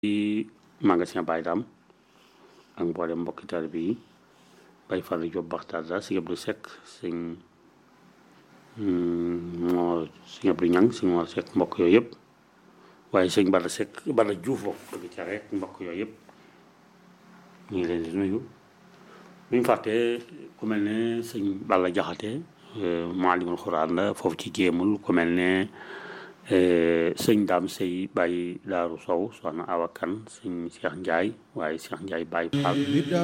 ci magasin Baye Dame ak mboolem mbokki taalibe yi Baye Fallou Diop Baxtaar sëñ Abdou Seck sëñ moo sëñ Abdou Ñang sëñ moo Seck mbokk yooyu yëpp waaye sëñ Bada Seck Bada Diouf bokk dëgg ca rek mbokk yooyu yëpp ñu ngi leen di nuyu bu ñu fàttee ku mel ne sëñ Balla Jaxate maalimul xuraan la foofu ci jéemul ku mel ne sëñ Daam Sey Baye Daaru Sow soxna Awa Kan sëñ Cheikh Ndiaye waaye Cheikh Ndiaye Baye Fall